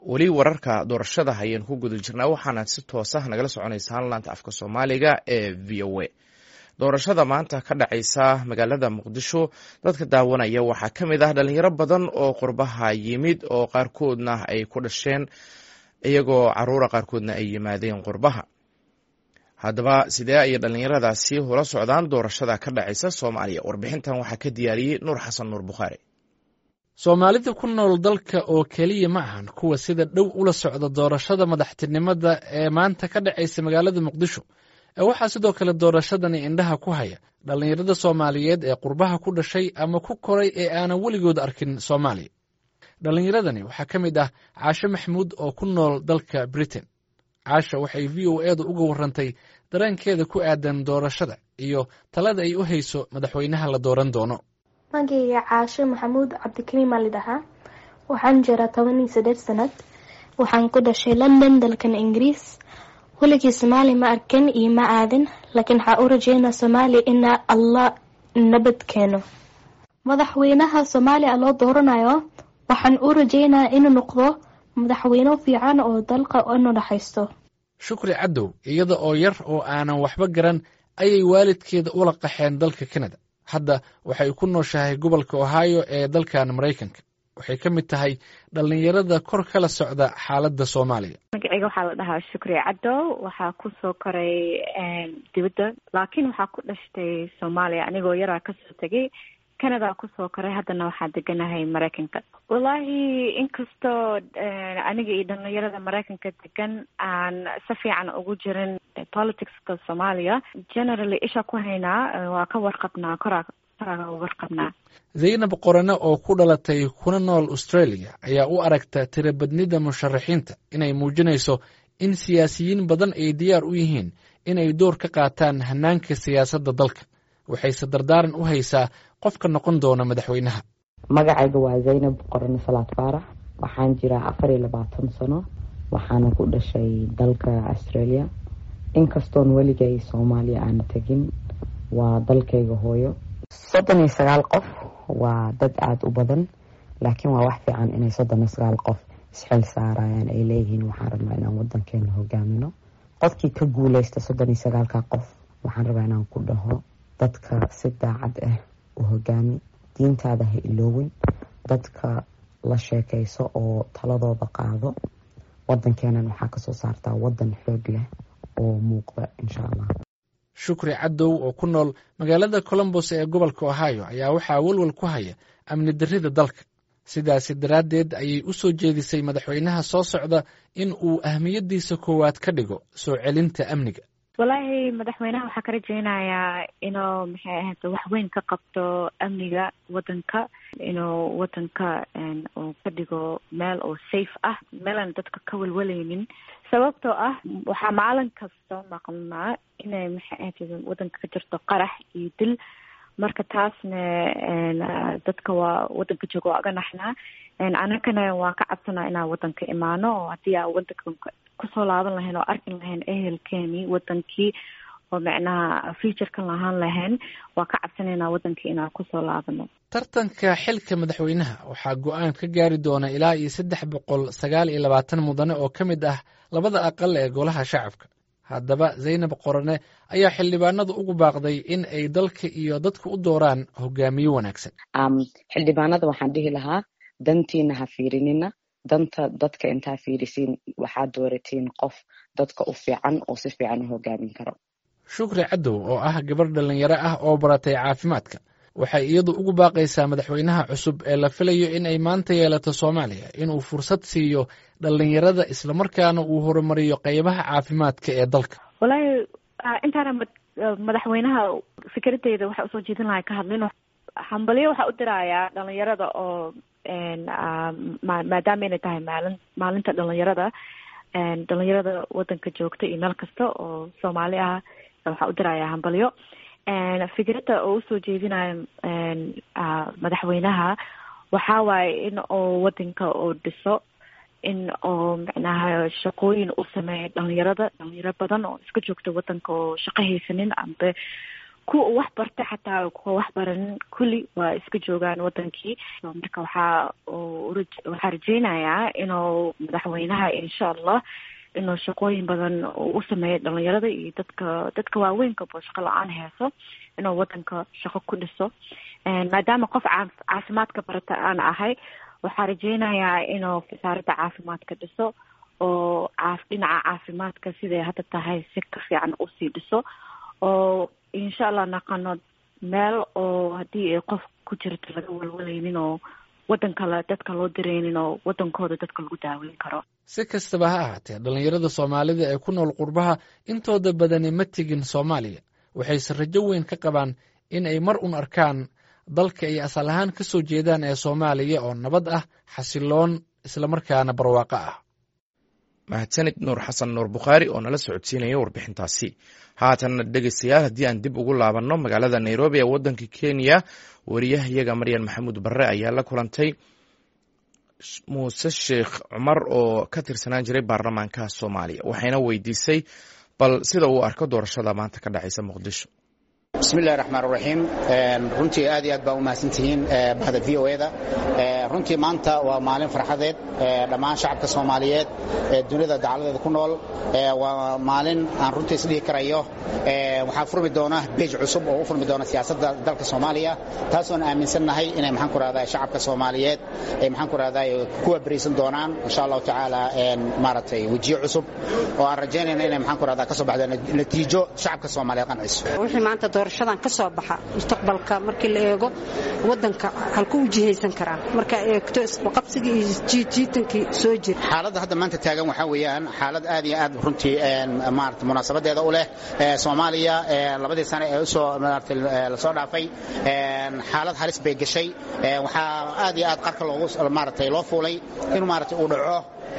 weli wararka doorashada ayaan ku guda jirnaa waxaana si toosa nagala soconaysaan laanta afka soomaaliga ee v o a doorashada maanta ka dhacaysa magaalada muqdisho dadka daawanaya waxaa ka mid ah dhalinyaro badan oo qurbaha yimid oo qaarkoodna ay ku dhasheen iyagoo caruura qaarkoodna ay yimaadeen qurbaha haddaba sidee ayay dhalinyaradaasi ula socdaan doorashada ka dhacaysa soomaaliya warbixintan waxaa ka diyaariyey nuur xasan nuur bukhaari soomaalida ku nool dalka oo keliya ma ahan kuwa sida dhow ula socda doorashada madaxtinimada ee maanta ka dhacaysa magaalada muqdisho ee waxaa sidoo kale doorashadani indhaha ku haya dhallinyarada soomaaliyeed ee qurbaha ku dhashay ama ku koray ee aanan weligood arkin soomaaliya dhallinyaradani waxaa ka mid ah caashe maxamuud oo ku nool dalka britain caasha waxay v o edu uga warantay dareenkeeda ku aadan doorashada iyo talada ay u hayso madaxweynaha la dooran doono magayga caasho maxamuud cabdikariim aa lidhahaa waxaan jiraa toban iyo saddeed sanad waxaan ku dhashay london dalkan ingiriis weligii soomaali ma arkan iyo ma aadin laakiin waxaa u rajeynaa soomaaliya inaa allah nabad keeno madaxweynaha soomaaliya loo dooranayo waxaan u rajeynaa inuu noqdo madaxweyne fiican oo dalka inu dhaxaysto shukri cadow iyada oo yar oo aanan waxba garan ayay waalidkeeda ula qaxeen dalka kanada hadda waxay ku nooshahay gobolka ohio ee dalkan maraykanka waxay ka mid tahay dhallinyarada kor kala socda xaaladda soomaaliya magaceyga waxaa la dhahaa shukri cadow waxaa kusoo koray dibadda laakiin waxaa ku dhashtay soomaaliya anigoo yaraa kasoo tegay canada kusoo koray haddana waxaa deganahay maraykanka wallaahi inkastoo aniga iyo dhalinyarada maraykanka degan aan si fiican ugu jirin politicska soomaaliya generally isha ku haynaa waa ka warqabnaa koraa koraa warqabnaa zaynab qorane oo ku dhalatay kuna nool australia ayaa u aragta tirabadnida musharaxiinta inay muujinayso in siyaasiyiin badan ay diyaar u yihiin inay door ka qaataan hanaanka siyaasadda dalka waxayse dardaaran u haysaa qofka noqon doona madaxweynaha magacayga waa zaynab qorane salaad faarax waxaan jiraa afar iyo labaatan sano waxaana ku dhashay dalka australia inkastoon weligay soomaaliya aana tegin waa dalkayga hooyo soddon iyo sagaal qof waa dad aada u badan laakiin waa wax fiican inay soddon iyo sagaal qof isxil saarayaan ay leeyihiin waxaan rabnaa inaan wadankeena hogaamino qofkii ka guuleysta soddon iyo sagaalka qof waxaan rabaa inaan ku dhaho dadka si daacad ah u hogaami diintaada ha iloowin dadka la sheekayso oo taladooda qaado wadankeenan waxaa kasoo saartaa wadan xoog leh oo muuqda insha allah shukri cadow oo ku nool magaalada colombos ee gobolka ohio ayaa waxaa welwel ku haya amni darrida dalka sidaasi daraaddeed ayay u soo jeedisay madaxweynaha soo socda in uu ahmiyaddiisa koowaad ka dhigo soo celinta amniga wallaahi madaxweynaha waxaa ka rajeynayaa inuu maxay ahayd wax weyn ka qabto amniga wadanka inuu wadanka uu ka dhigo meel oo safe ah meelaan dadka ka welwalaynin sababtoo ah waxaa maalin kasta maqnaa inay maxay ahayd wadanka ka jirto qarax iyo dil marka taasna dadka waa wadanka jooga waa aga naxnaa anakana waan ka cabsanaa inaan wadanka imaano oo haddii aan wadanka kusoo laaban lahayn oo arkin lahayn ehelkeeni wadankii oo macnaha futurekan lahaan lahayn waa ka cabsanaynaa wadankii inaan kusoo laabano tartanka xilka madaxweynaha waxaa go-aan ka gaari doona ilaa iyo saddex boqol sagaal iyo labaatan mudane oo ka mid ah labada aqal ee golaha shacabka haddaba zaynab qorane ayaa xildhibaanadu ugu baaqday in ay dalka iyo dadka u dooraan hogaamiye wanaagsan xildhibaanada waxaan dhihi lahaa dantiina ha fiirinina danta dadka intaa fiirisiin waxaad dooratiin qof dadka u fiican oo si fiican u hogaamin karo shukri cadow oo ah gabarh dhallinyaro ah oo baratay caafimaadka waxay iyadu ugu baaqaysaa madaxweynaha cusub ee la filayo in ay maanta yeelato soomaaliya inuu fursad siiyo dhallinyarada islamarkaana uu horumariyo qeybaha caafimaadka ee dalka wallaahi intaana madaxweynaha fikradeyda waxaa usoo jeedin lahay ka hadlin hambalyo waxaa u dirayaa dhalinyarada oo maadaama inay tahay maalin maalinta dhalinyarada dhalinyarada wadanka joogta iyo meel kasta oo soomaali ah waxaa u dirayaa hambalyo fikradda oo usoo jeedinayo madaxweynaha waxaa waaye in oo wadanka uu dhiso in oo macnaha shaqooyin u sameeya dhalinyarada dhalinyaro badan oo iska joogta wadanka oo shaqo haysanin ambe kuwa wax barta xataa kuwa wax baranin kulli waa iska joogaan wadankii marka waxaa waxaa rajeynayaa inuu madaxweynaha insha allah inuu shaqooyin badan u sameeyo dhalinyarada iyo dadka dadka waaweynka shaqo la-aan heeso inuu wadanka shaqo ku dhiso maadaama qof caafimaadka barata aan ahay waxaa rajeynayaa inuu wasaaradda caafimaadka dhiso oo dhinaca caafimaadka siday hadda tahay si ka fiican usii dhiso oo insha allah naqano meel oo haddii ay qof ku jirto laga walwalaynin oo wadan kale dadka loo direynin oo wadankooda dadka lagu daaweyn karo si kastaba ha ahaatee dhallinyarada soomaalida ee ku nool qurbaha intooda badani ma tegin soomaaliya waxayse rajo weyn ka qabaan in ay mar un arkaan dalka ay asal ahaan ka soo jeedaan ee soomaaliya oo nabad ah xasiloon islamarkaana barwaaqo ah mahadsanid nuur xasan nuur bukhaari oo nala socodsiinaya warbixintaasi haatanna dhegeystayaal haddii aan dib ugu laabanno magaalada nairobi ee waddanka kenya wariyahayaga maryan maxamuud barre ayaa la kulantay muuse sheekh cumar oo ka tirsanaan jiray baarlamaanka soomaaliya waxayna weydiisay bal sida uu arko doorashada maanta ka dhacaysa muqdisho bismillahi raxmaan raxiim runtii aad iyo aad baa u mahadsantihiin bahda v o eda runtii maanta waa maalin farxadeed dhammaan shacabka soomaaliyeed ee dunida dacaladeeda ku nool waa maalin aan runtii isdhihi karayo waxaa furmi doona beej cusub oo u furmi doona siyaasadda dalka soomaaliya taasoon aaminsannahay inay maxaan ku rahdaa shacabka soomaaliyeed ay maxaan ku rahdaa kuwa beriisan doonaan insha allahu tacaala maaragtay wejiyo cusub oo aan rajaynayna inay maxaan ku rahdaa ka soo baxdo natiijo shacabka soomaaliyeed qanciso doorashadan ka soo baxa mustaqbalka markii la eego wadanka halku u jihaysan karaa marka eegto isbaqabsigii iyo jiitankii soo jira xaaladda hadda maanta taagan waxaa weeyaan xaalad aad iyo aad runtii maarata munaasabadeeda u leh soomaaliya labadii sane ee usoo maarata lasoo dhaafay xaalad halis bay gashay waxaa aad iyo aad qarka loogu maaratay loo fuulay in maarata uu dhaco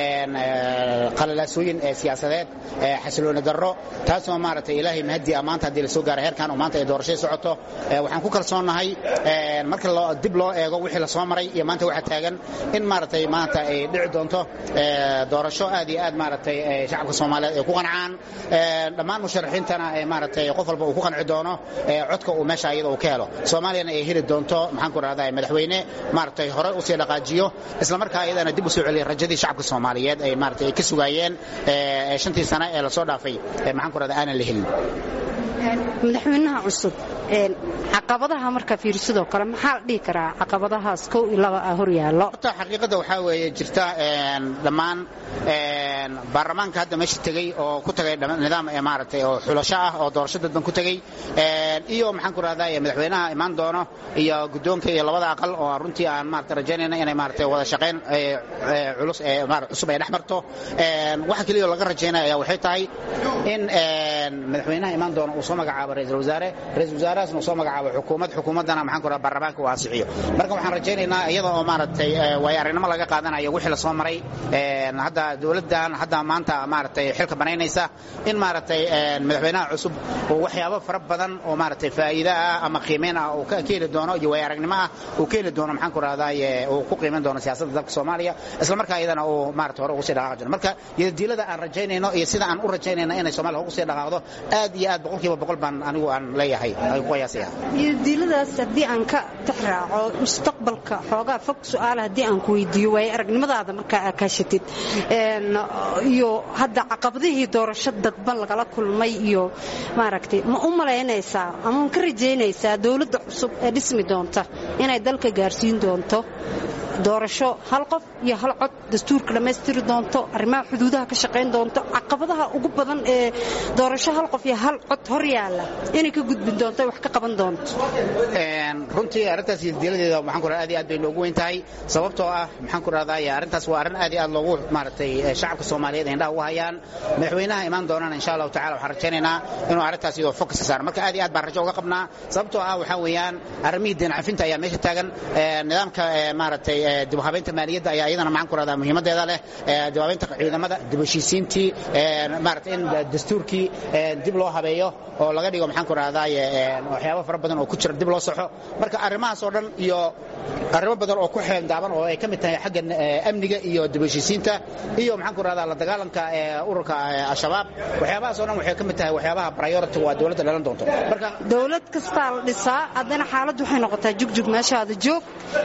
qalalaasooyin siyaasadeed xasilooni darro taasoo maarata ilaahay mahadi maanta haddii la soo gaara heerkan oo maanta ay doorashay socoto waxaan ku kalsoonnahay marka dib loo eego wixii la soo maray iyo maanta waxa taagan in maaratay maanta ay dhici doonto doorasho aad iyo aad maaratay shacabka soomaaliyeed ay ku qancaan dhammaan musharaxiintana maaratay qof walba uu ku qanci doono codka uu meesha iyada uu ka helo soomaaliyana ay heli doonto maxaan ku rahdaa madaxweyne maaratay hore usii dhaqaajiyo islamarkaa iyadana dib u soo celiya rajadii shacabka soomaaliyeed ay maaratay ay ka sugaayeen shantii sane ee lasoo dhaafay maxaan ku rahdaa aanan la helin madaxweynaha cusub caqabadaha marka fiirsidoo kale maxaa la dhihi karaa caqabadahaas kow iyo laba ah hor yaallo horta xaqiiqadda waxaa weeye jirta dhammaan baarlamaanka hadda meesha tegey oo ku tagay nidaam maaragtay oo xulasho ah oo doorasho dadban ku tegey iyo maxaan ku rahdaa madaxweynaha imaan doono iyo guddoonka iyo labada aqal oo runtii aan maarata rajaynayna inay maaragtay wada shaqayn culus cusub ay dhex marto waxa keliya laga rajaynaya ayaa waxay tahay in madaxweynaha imaan doono uu soo magacaabo ra-iisul wasaare ra-isul wasaarahaasna uu soo magacaabo xukuumad xukuumaddana maxaan ku rahaa baarlamaanka uu ansixiyo marka waxaan rajaynaynaa iyada oo maaragtay waayo aragnimo laga qaadanayo wixii la soo maray hadda dowladdan hadda maanta maaragtay xilka banaynaysa in maaragtay madaxweynaha cusub uu waxyaabo fara badan oo maaragtay faa'iido ah ama qiimeyn ah uu ka heli doono iyo waayo aragnimo ah uu ka heli doono maxaan ku rahdaa uu ku qiimeyn doono siyaasadda dalka soomaaliya isla markaa iyadana uu maaragtay hore ugu sii dhaqaaqi doono marka yadadiilada aan rajaynayno iyo sida aan u rajaynayno inay soomaaliya ugu sii dhaqaaqdo aad iyo aad boqolkiiba boqol baan anigu aan leeyahay ay ku qiyaasaya yadadiiladaas haddii aan ka tixraaco mustaqbalka xoogaa fog su'aala haddii aan ku weydiiyo waayo aragnimadaada markaa aa kaashatid iyo hadda caqabadihii doorasho dadban lagala kulmay iyo maaragtay ma u malaynaysaa ama ma ka rajaynaysaa dowladda cusub ee dhismi doonta inay dalka gaarsiin doonto doorasho hal qof iyo hal cod dastuurka dhammaystiri doonto arrimaha xuduudaha ka shaqayn doonto caqabadaha ugu badan ee doorasho hal qof iyo hal cod hor yaalla inay ka gudbin doonto wax ka qaban doonto runtii arrintaas yadiiladeeda maxaan ku aad iyo aad bay noogu weyn tahay sababtoo ah maxaan ku rahdaa arrintaas waa arrin aad iyo aad loogu maaragtay shacabka soomaaliyeed indhaha ugu hayaan madaxweynaha imaan doonana insha allahu tacala waxaan rajaynaynaa inuu arrintaas iyadoo fokus saaro marka aad iyo aad baan rajo uga qabnaa sababtoo ah waxaa weeyaan arrimihii deen cafinta ayaa meesha taagan nidaamka maaragtay dib u habeynta maaliyadda ayaa iyadana maxaan ku rahdaa muhiimadeeda leh dib u habeynta ciidamada dib u heshiisiintii maarata in dastuurkii dib loo habeeyo oo laga dhigo maxaan ku rahdaa waxyaabo fara badan oo ku jira dib loo saxo marka arrimahaas oo dhan iyo arrimo badan oo ku xeendaaban oo ay ka mid tahay xagga amniga iyo dib u heshiisiinta iyo maxaan ku rahdaa la dagaalanka ururka al-shabaab waxyaabahaas oo dhan waxay ka mid tahay waxyaabaha priority waa dowladda dhalan doonto marka dowlad kastaa la dhisaa haddana xaaladdu waxay noqotaa jugjug meeshaada joog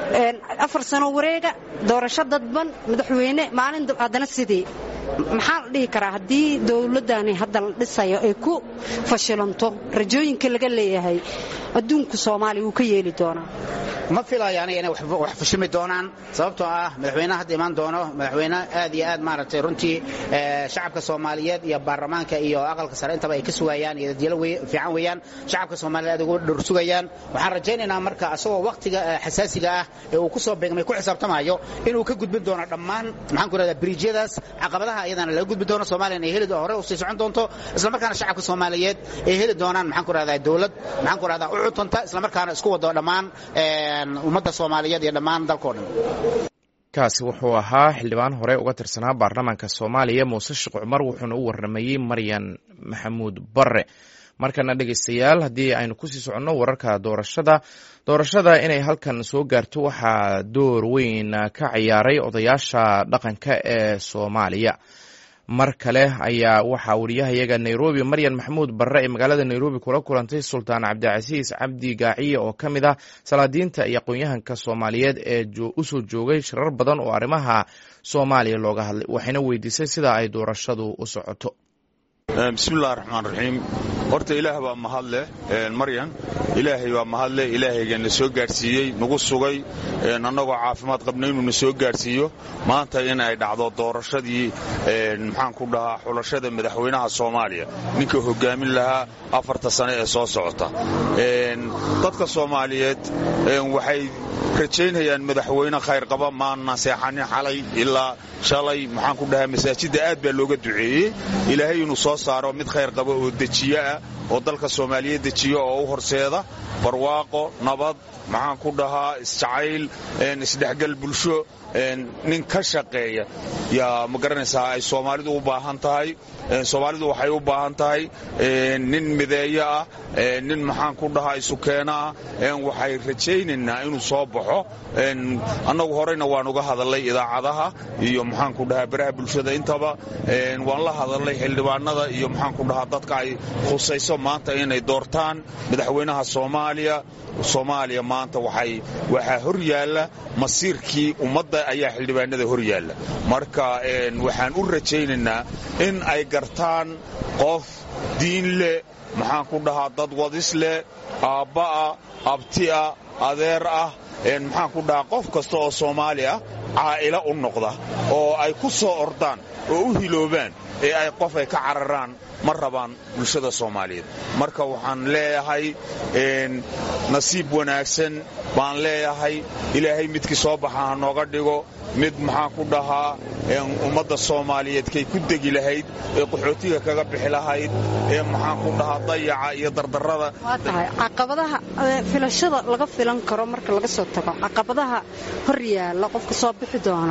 afar sano wareega doorasho dadban madaxweyne maalin haddana sidii maxaa la dhihi karaa haddii dowladdani hadda la dhisayo ay ku fashilanto rajooyinka laga leeyahay adduunku soomaaliya wuu ka yeeli doonaa ma filayo aniga inay wax fashilmi doonaan sababtoo ah madaxweynaha hadda imaan doono madaxweyne aad iyo aad maaragtay runtii shacabka soomaaliyeed iyo baarlamaanka iyo aqalka sare intaba ay ka sugayaan iyo dadyalo fiican weeyaan shacabka soomaaliyeed aad ugu dhor sugayaan waxaan rajaynaynaa marka asagoo waqtiga xasaasiga ah ee uu ku soo beegmay ku xisaabtamayo inuu ka gudbin doono dhammaan maxaan ku rahdaa biriijyadaas caqabadaha iyadana laga gudbi doono soomaaliyana ay heli hore u sii socon doonto islamarkaana shacabka soomaaliyeed ay heli doonaan maxaan ku rahdaa dowlad maxaan ku rahdaa u cutanta islamarkaana isku wado dhammaan ummadda soomaaliyeed iyo dhammaan dalkao dhan kaasi wuxuu ahaa xildhibaan hore uga tirsanaa baarlamaanka soomaaliya muuse sheekh cumar wuxuuna u warramayey maryan maxamuud barre markana dhegeystayaal haddii aynu kusii soconno wararka doorashada doorashada inay halkan soo gaarto waxaa door weyn ka ciyaaray odayaasha dhaqanka ee soomaaliya mar kale ayaa waxaa wariyahayaga nairobi maryan maxamuud barre ee magaalada nairobi kula kulantay sultaan cabdicasiis cabdi gaaciye oo ka mid ah salaadiinta iyo aqoon-yahanka soomaaliyeed ee usoo joogay shirar badan oo arrimaha soomaaliya looga hadlay waxayna weydiisay sida ay doorashadu u socoto bismillahi raxmaan raxiim horta ilaah baa mahadleh maryan ilaahay baa mahadleh ilaahaygaana soo gaadhsiiyey nagu sugay annagoo caafimaad qabna inuu na soo gaadhsiiyo maanta in ay dhacdo doorashadii maxaan ku dhahaa xulashada madaxweynaha soomaaliya ninka hogaamin lahaa afarta sane ee soo socota dadka soomaaliyeed waxay rajaynayaan madaxweyne khayr qaba maana seexanin xalay ilaa shalay maxaan ku dhahaa masaajidda aad baa looga duceeyey ilaahay inuu soo saaro mid khayr qaba oo dejiyo ah oo dalka soomaaliyeed dejiyo oo u horseeda barwaaqo nabad maxaan ku dhahaa isjacayl isdhexgal bulsho nin ka shaqeeya yaa ma garanaysaa ay soomaalidu u baahan tahay soomaalidu waxay u baahan tahay nin mideeyo ah nin maxaan ku dhahaa isukeena ah waxay rajaynaynaa inuu soo baxo annagu horeyna waan uga hadalnay idaacadaha iyo maxaan ku dhahaa baraha bulshada intaba waan la hadalnay xildhibaanada iyo maxaan ku dhahaa dadka ay khusayso maanta inay doortaan madaxweynaha soomaaliya soomaaliya maanta waxay waxaa hor yaalla masiirkii ummadda ayaa xildhibaanada hor yaalla marka waxaan u rajaynaynaa in ay gartaan qof diin leh maxaan ku dhahaa dad wadis leh aabba'a abti'a adeer ah maxaan ku dhahaa qof kasta oo soomaali ah caa'ilo u noqda oo ay ku soo ordaan oo u hiloobaan ee ay qof ay ka cararaan ma rabaan bulshada soomaaliyeed marka waxaan leeyahay nasiib wanaagsan baan leeyahay ilaahay midkii soo baxa ha nooga dhigo mid maxaan ku dhahaa ummadda soomaaliyeed kay ku degi lahayd ee qaxootiga kaga bixi lahayd ee maxaan ku dhahaa dayaca iyo dardarrada waa tahay caqabadaha filashada laga filan karo marka laga soo tago caqabadaha hor yaalla qofka soo bixi doona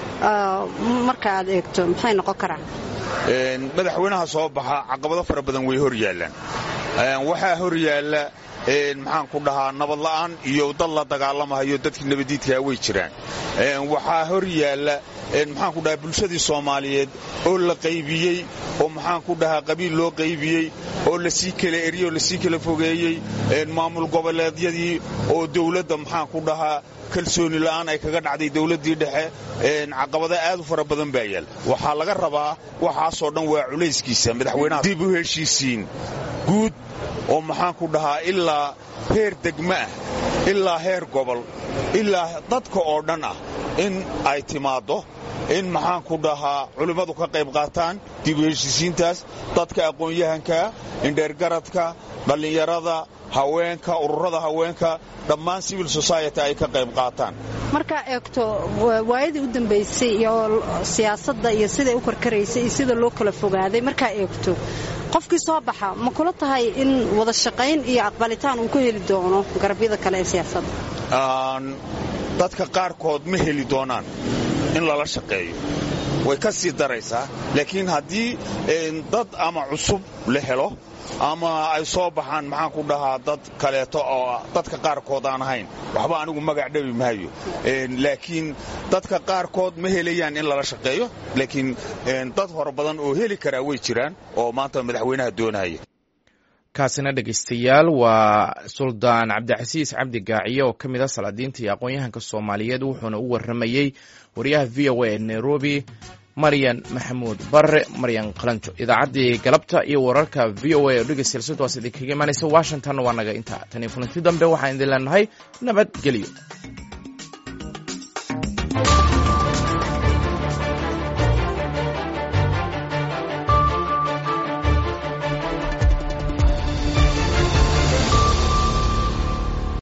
marka aad eegto maxay noqon karaan madaxweynaha soo baxa caqabado fara badan way hor yaallaan waxaa hor yaalla maxaan ku dhahaa nabadla'aan iyo dad la dagaalamahayo dadkii nabadiidkaa way jiraan waxaa hor yaalla maxaan ku dhahaa bulshadii soomaaliyeed oo la qaybiyey oo maxaan ku dhahaa qabiil loo qaybiyey oo lasii kala eriyey oo lasii kala fogeeyey maamul goboleedyadii oo dawladda maxaan ku dhahaa kalsooni la'aan ay kaga dhacday dawladdii dhexe caqabada aad u fara badan baa yaal waxaa laga rabaa waxaasoo dhan waa culayskiisa madaxweynaha dib u heshiisiin guud oo maxaan ku dhahaa ilaa heer degmo ah ilaa heer gobol ilaa dadka oo dhan ah in ay timaaddo in maxaan ku dhahaa culimmadu ka qayb qaataan dib u heshiisiintaas dadka aqoon-yahanka indheergaradka dhallinyarada haweenka ururada haweenka dhammaan civil society ay ka qayb qaataan markaa eegto waayadii u dambaysay iyo siyaasadda iyo siday u karkaraysay iyo sida loo kala fogaaday markaa eegto qofkii soo baxa ma kula tahay in wada shaqayn iyo aqbalitaan uu ka heli doono garabyada kale ee siyaasadda dadka qaarkood ma heli doonaan in lala shaqeeyo way ka sii daraysaa laakiin haddii dad ama cusub la helo ama ay soo baxaan maxaan ku dhahaa dad kaleeto oo dadka qaarkood aan ahayn waxba anigu magac dhabi maayo laakiin dadka qaarkood ma helayaan in lala shaqeeyo laakiin dad hore badan oo heli karaa way jiraan oo maanta madaxweynaha doonaya kaasina dhegaystayaal waa suldaan cabdicasiis cabdi gaaciye oo ka mid a salaadiinta iyo aqoon-yahanka soomaaliyeed wuxuuna u warramayey wariyaha v o a ee nairobi maryan maxamuud barre maryan qalanjo idaacaddii galabta iyo wararka v o a oo dhegeystayaal sidwaas idinkaga imaanaysa washington waa naga intaa tan iyo kulanti dambe waxaan idin leenahay nabadgelyo